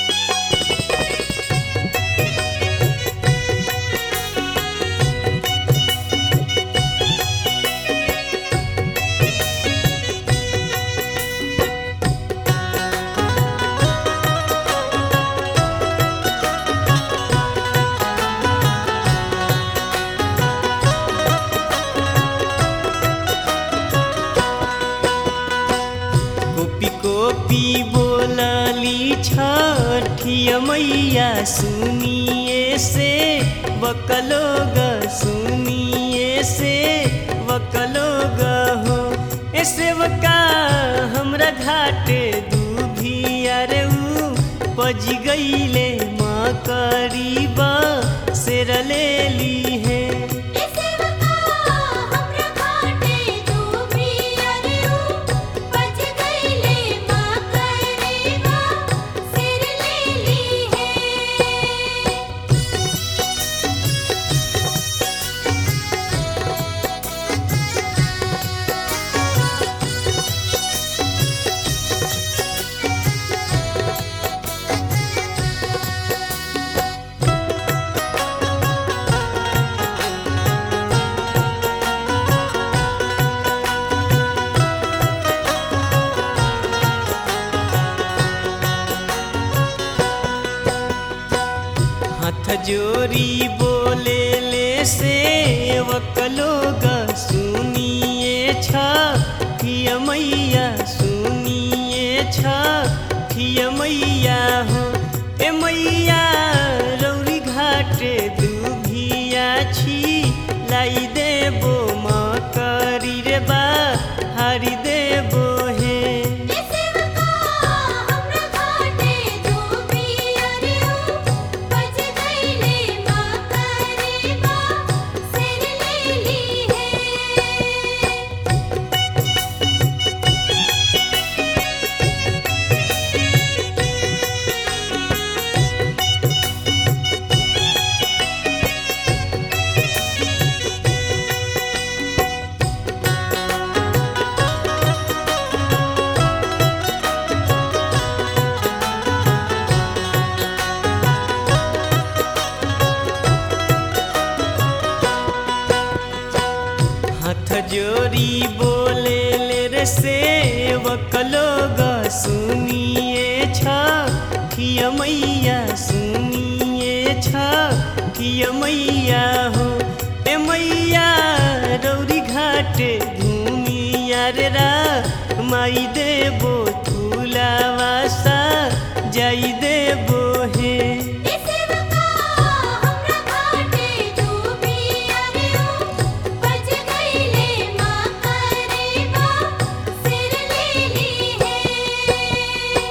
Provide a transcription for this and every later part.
copy copy बोलली छठिया मैया सुनिए से बकलो ग सुनिए से बकलो ग हो ऐसे बका हमरा घाटे दूभिया रे ऊ पज गईले माँ करीबा सेर ले ली है ऐसे बका हमरा घाटे तू भी अरियो बज गईले माँ करीबा सिर ले ली है हाथ जोरी बोले ले सेवक लोग सुनिए छिया मैया सुनिए छिया मैया हो ए मैया रौरी घाटे दुभिया छी लाई देबो माँ करी रे बा हारी देबो हे ऐसे बका हमरा घाटे तू भी अरियो बज गईले माँ करीबा सिर ले ली है हाथ जोरी बोले ले रे सेवक लोग सुनिए छिया मैया सुनिए छिया मैया हो ए मैया रौरी घाटे घूमिया रे रा माई देबो फूलावा सा जाई देबो हे ऐसे बका हमरा घाटे तू भी अरियो बज गईले माँ करीबा सिर ले ली है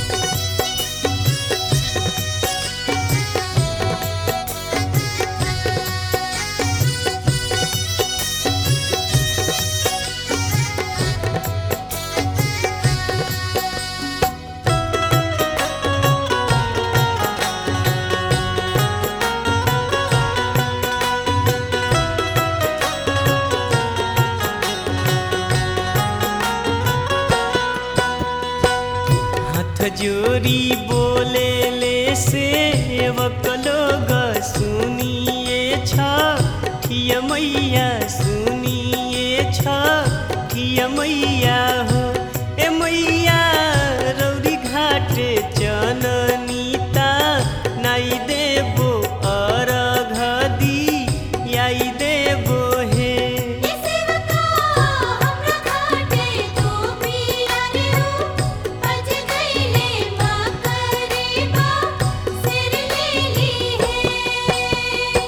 हाथ जोरी बोले ले सेवक लोग सुनिए छिया मैया सुनिए छिया मैया हो ए मैया रौरी घाटे चननीता नाई देबो अरघ दी याई देबो हे ऐसे बका हमरा घाटे तू भी अरियो बज गईले माँ करीबा सिर ले ली है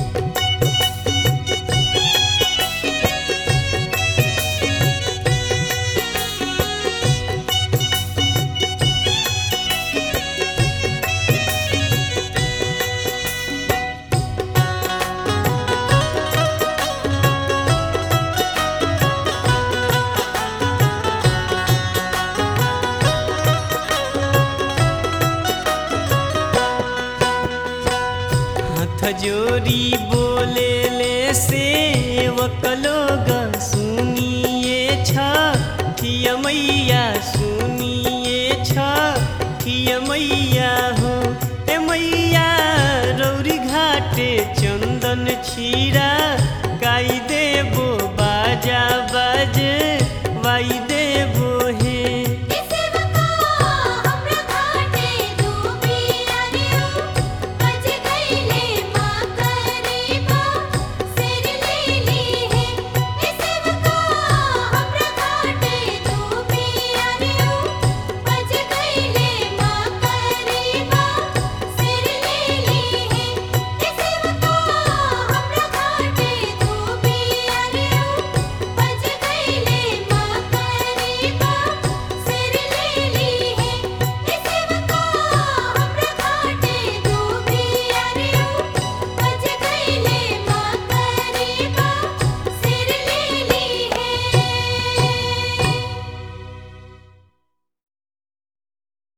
हाथ जोरी बोले ले सेवक लोग सुनिए छिया मैया सुनिए छिया मैया